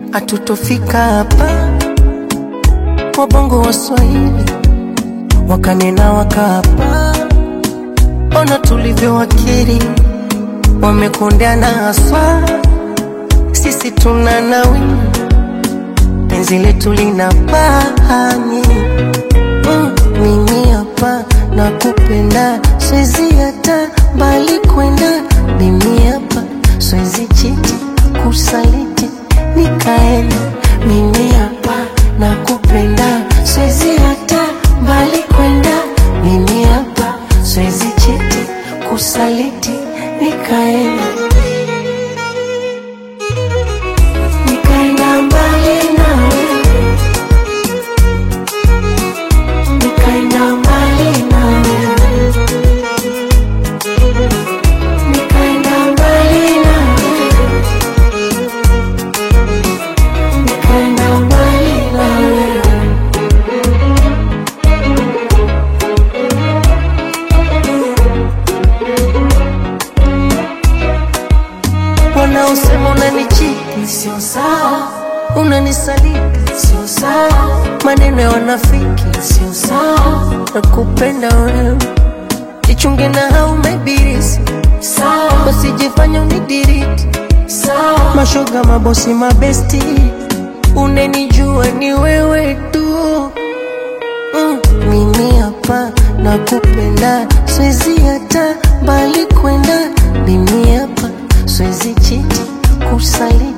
hatutofika hapa. Wabongo wa Swahili wakanena wakapa, ona tulivyowakiri, wamekondeana haswa, sisi tuna nawili, penzi letu lina bahani mm, mimi hapa nakupenda, siwezi hata mbali kwenda, mimi hapa siwezi chiti kusaliti nikaenda, mimi hapa nakupenda, siwezi hata mbali kwenda, mimi hapa siwezi chiti kusaliti nikaenda, nikaenda mbali nawe nikaenda mbali nawe, nikaenda mbali nawe, nikaenda mbali nawe. Wanaosema unanichiti sio sawa, unanisaliti sio sawa, maneno ya wanafiki sio sawa, nakupenda wewe jichunge na hao mebirisi sawa, usijifanye unidiriti sawa, mashoga mabosi mabesti, unenijua ni wewe tu mm, mimi hapa nakupenda, siwezi hata mbali kwenda, mimi hapa siwezi chiti kusali